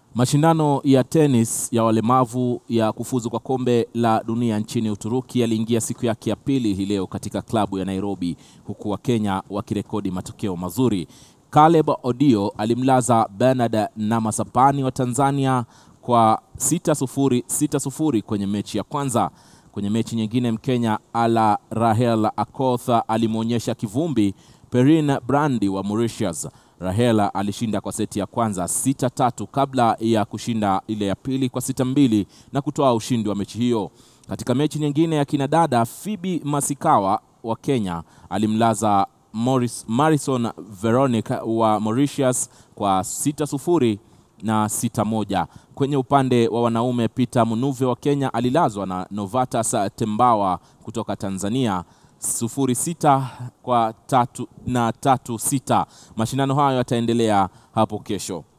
Mashindano ya tenis ya walemavu ya kufuzu kwa kombe la dunia nchini Uturuki yaliingia siku yake ya pili hii leo katika klabu ya Nairobi, huku Wakenya wakirekodi matokeo mazuri. Caleb Odio alimlaza Bernard Namasapani wa Tanzania kwa 6-0 6-0 kwenye mechi ya kwanza. Kwenye mechi nyingine, Mkenya Ala Rahel Akotha alimwonyesha kivumbi Perin Brandi wa Mauritius. Rahela alishinda kwa seti ya kwanza 6-3 kabla ya kushinda ile ya pili kwa 6-2 na kutoa ushindi wa mechi hiyo. Katika mechi nyingine ya kinadada, Phoebe Masikawa wa Kenya alimlaza Morris, Marison Veronic wa Mauritius kwa 6-0 na 6-1. Kwenye upande wa wanaume, Peter Munuve wa Kenya alilazwa na Novatus Tembawa kutoka Tanzania sufuri sita kwa tatu na tatu sita. Mashindano hayo yataendelea hapo kesho.